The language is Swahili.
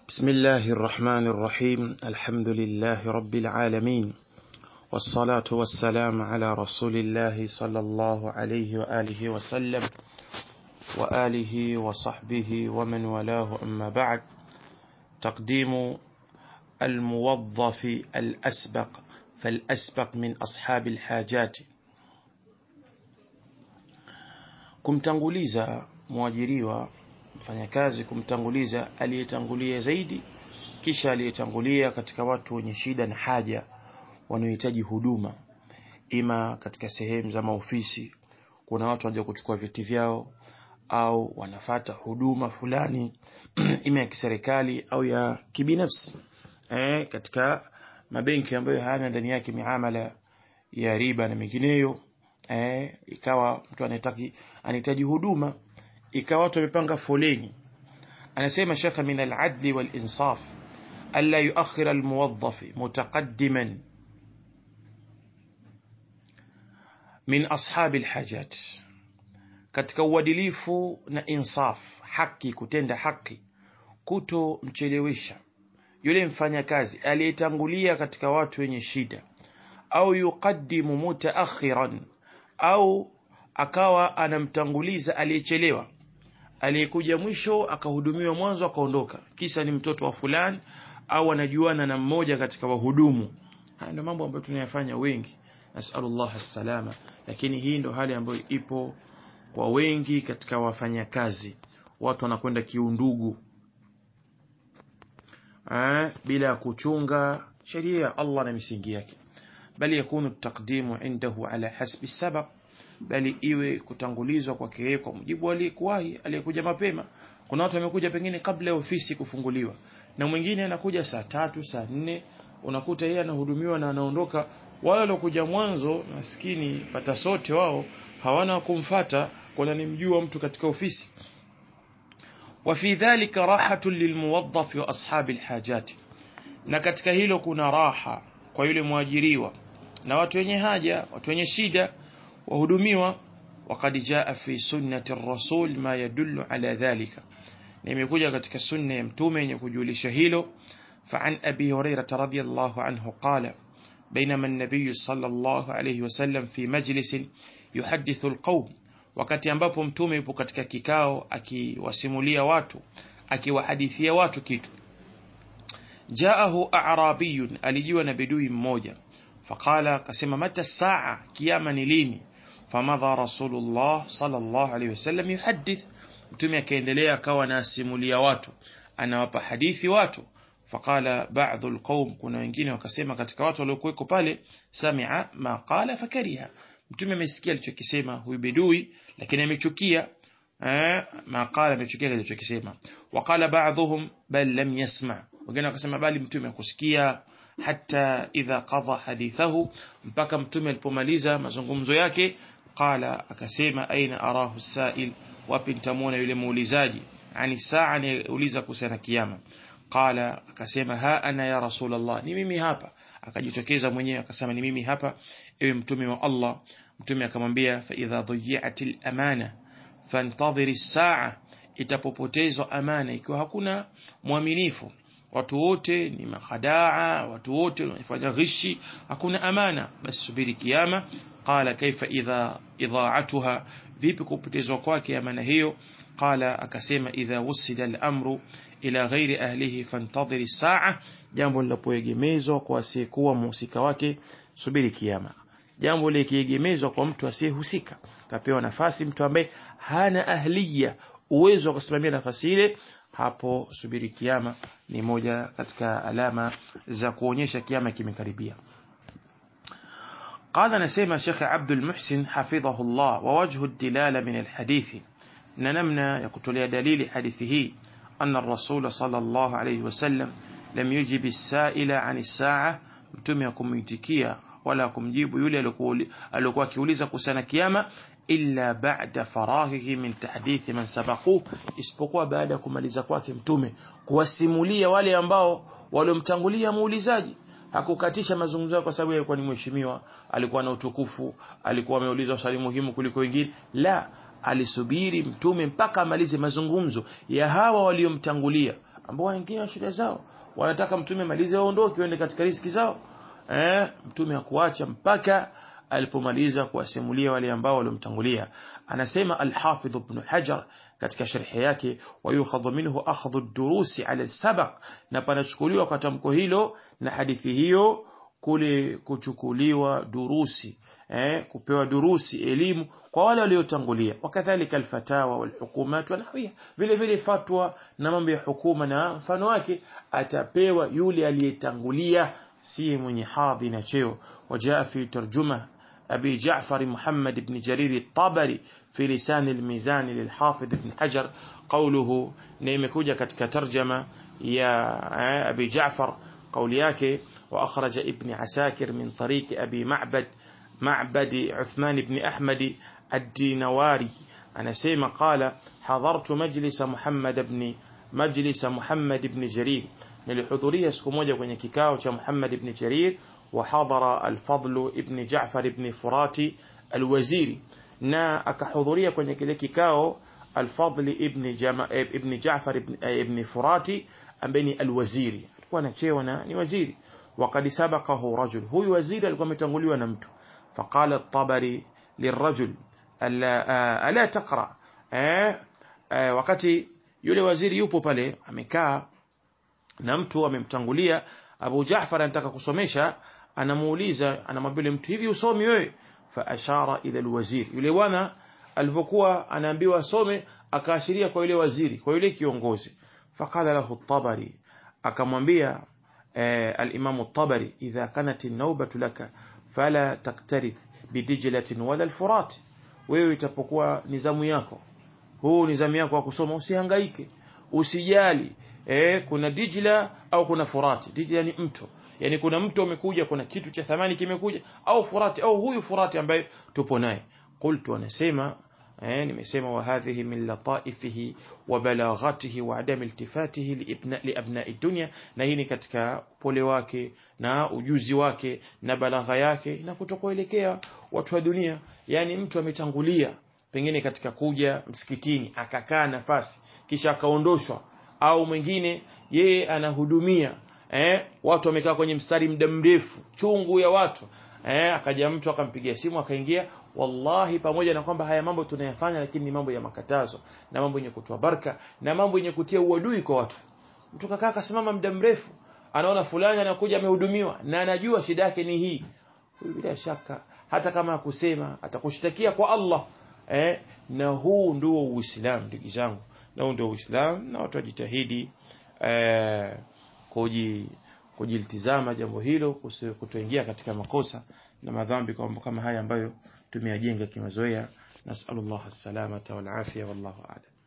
بسم الله الرحمن الرحيم الحمد لله رب العالمين والصلاة والسلام على رسول الله صلى الله عليه وآله وسلم وآله وصحبه ومن والاه أما بعد تقديم الموظف الأسبق فالأسبق من أصحاب الحاجات kumtanguliza mwajiriwa mfanyakazi kumtanguliza aliyetangulia zaidi kisha aliyetangulia katika watu wenye shida na haja wanaohitaji huduma ima katika sehemu za maofisi kuna watu wanaja kuchukua vyeti vyao au wanafata huduma fulani ima ya kiserikali au ya kibinafsi eh, katika mabenki ambayo hayana ndani yake miamala ya riba na mengineyo eh, ikawa mtu anahitaji anahitaji huduma ikawa watu wamepanga foleni anasema shekha min al-adli wal-insaf alla yuakhir al-muwaddaf mutaqaddiman min ashab al-hajat katika uadilifu na insaf haki kutenda haki kuto mchelewesha yule mfanyakazi aliyetangulia katika watu wenye shida au yuqaddimu mutaakhiran au akawa anamtanguliza aliyechelewa aliyekuja mwisho akahudumiwa mwanzo akaondoka kisa ni mtoto wa fulani au anajuana na mmoja katika wahudumu haya ndio mambo ambayo tunayafanya wengi nasallallahu alsalama lakini hii ndo hali ambayo ipo kwa wengi katika wafanyakazi watu wanakwenda kiundugu eh, bila kuchunga sheria ya Allah na misingi yake bali yakunu taqdimu indahu ala hasbi sabab bali iwe kutangulizwa kwake yeye kwa mujibu aliyekuwahi aliyekuja mapema kuna watu wamekuja pengine kabla ya ofisi kufunguliwa na mwingine anakuja saa tatu saa nne unakuta yeye anahudumiwa na anaondoka wale waliokuja mwanzo maskini pata sote wao hawana kumfata kuna nimjua mtu katika ofisi وفي ذلك راحة للموظف وأصحاب الحاجات na katika hilo kuna raha kwa yule mwajiriwa na watu wenye haja watu wenye shida wahudumiwa وقد جاء في سنة الرسول ما يدل على ذلك nimekuja katika sunna ya mtume yenye kujulisha hilo فعن أبي هريرة رضي الله عنه قال بينما النبي صلى الله عليه وسلم في مجلس يحدث القوم wakati ambapo mtume yupo katika kikao akiwasimulia watu akiwahadithia watu kitu jaahu a'rabiyun alijiwa na bedui mmoja faqala akasema mata saa kiyama ni lini famadha rasulullah sallallahu alayhi wasallam yuhaddith mtume akaendelea akawa anasimulia watu anawapa hadithi watu faqala ba'dhu alqawm kuna wengine wakasema katika watu waliokuweko pale sami'a ma qala fakariha mtume amesikia alichokisema huyu bedui lakini amechukia eh maqala amechukia alichokisema waqala ba'dhum bal lam yasma wengine wakasema bali mtume akusikia hata idha qadha hadithahu mpaka mtume alipomaliza mazungumzo yake qala akasema aina arahu sa'il wapi nitamwona yule muulizaji ani saa anayeuliza kuhusiana kiyama qala akasema ha ana ya rasulullah ni mimi hapa akajitokeza mwenyewe akasema ni mimi hapa ewe mtume wa Allah mtume akamwambia fa idha dhiyatil amana fantadhiri saa itapopotezwa amana ikiwa hakuna mwaminifu watu wote ni makhadaa watu wote wanafanya ghishi hakuna amana basi subiri kiyama qala kaifa idha idha'atuha vipi kupotezwa kwake amana hiyo qala akasema idha wusida al-amru ila ghairi ahlihi fantadhiri saa jambo linapoegemezwa kwa asiyekuwa mhusika wake subiri kiyama jambo likiegemezwa kwa mtu asiyehusika kapewa nafasi mtu ambaye hana ahliya uwezo wa kusimamia nafasi ile hapo subiri kiyama ni moja katika alama za kuonyesha kiyama kimekaribia قال نسيما شيخ عبد المحسن حفظه الله ووجه الدلالة من الحديث ننمنا يقتل دليل حديثه أن الرسول صلى الله عليه وسلم لم يجب السائل عن الساعة mtume akumitikia wala kumjibu yule alikuwa akiuliza kuhusiana kiyama illa ba'da faraghihi min tahdithi man sabaquhu isipokuwa baada ya kumaliza kwake mtume kuwasimulia wale ambao waliomtangulia muulizaji hakukatisha mazungumzo yake kwa sababu alikuwa ni mheshimiwa alikuwa na utukufu alikuwa ameuliza swali muhimu kuliko wengine la alisubiri mtume mpaka amalize mazungumzo ya hawa waliomtangulia ambao wanaingia shida zao wanataka mtume malize waondoke waende katika riski zao eh mtume hakuacha mpaka alipomaliza kuwasimulia wale ambao waliomtangulia anasema al-Hafidh ibn Hajar katika sharhi yake wayukhadhu minhu akhdhu ad-durusi ala al-sabaq na panachukuliwa kwa tamko hilo na hadithi hiyo kule kuchukuliwa durusi eh, kupewa durusi elimu kwa wale waliotangulia wakadhalika alfatawa walhukumat wanahwiya vile vile fatwa na mambo ya hukuma na mfano wake atapewa yule aliyetangulia si mwenye hadhi na cheo wajaa fi tarjuma أبي جعفر محمد بن جرير الطبري في لسان الميزان للحافظ بن حجر قوله نيمكوجة كتك ترجمة يا أبي جعفر قولياك وأخرج ابن عساكر من طريق أبي معبد معبد عثمان بن أحمد الدينواري أنا سيما قال حضرت مجلس محمد بن مجلس محمد بن جرير nilihudhuria siku moja kwenye kikao cha Muhammad ibn Jarir wa hadhara al-Fadl ibn Ja'far ibn Furati al-Waziri na akahudhuria kwenye kile kikao al-Fadl ibn Jama ibn Ja'far ibn, ibn Furati ambaye ni al-Waziri alikuwa na cheo na ni waziri وقد سبقه رجل huyu waziri alikuwa ametanguliwa na mtu فقال الطبري للرجل ألا, ألا تقرأ wakati yule waziri yupo pale amekaa na mtu amemtangulia Abu Jaafar anataka kusomesha anamuuliza anamwambia mtu hivi usomi wewe fa ashara ila alwazir yule bwana alivyokuwa anaambiwa asome akaashiria kwa yule waziri kwa yule kiongozi faqala lahu at-tabari akamwambia al-imam at-tabari idha kanat an-nawbatu laka fala taktarith bidijlatin wala al-furat wewe itapokuwa nizamu yako huu nizamu yako wa kusoma usihangaike usijali eh, kuna Dijla au kuna Furati. Dijla ni mto, yani kuna mto umekuja, kuna kitu cha thamani kimekuja, au Furati au huyu Furati ambaye tupo naye. Qultu, anasema eh, nimesema wa hadhihi min lataifihi wa balaghatihi wa adami iltifatihi liibna liabnai dunya, na hii ni katika pole wake na ujuzi wake na balagha yake na kutokuelekea watu wa dunia. Yani mtu ametangulia pengine katika kuja msikitini akakaa nafasi kisha akaondoshwa au mwingine yeye anahudumia eh, watu wamekaa kwenye mstari muda mrefu chungu ya watu eh, akaja mtu akampigia simu akaingia wallahi pamoja na kwamba haya mambo tunayafanya lakini ni mambo ya makatazo na mambo yenye kutoa baraka na mambo yenye kutia uadui kwa watu mtu kakaa akasimama muda mrefu anaona fulani anakuja amehudumiwa na anajua shida yake ni hii huyu bila shaka hata kama akusema atakushtakia kwa Allah eh, na huu ndio Uislamu ndugu zangu na huu ndio Uislamu na watu wajitahidi eh, kuji kujiltizama jambo hilo kutoingia katika makosa na madhambi kwa mambo kama haya ambayo tumeyajenga kimazoea nasallallahu as-salamata wal afia wallahu a'lam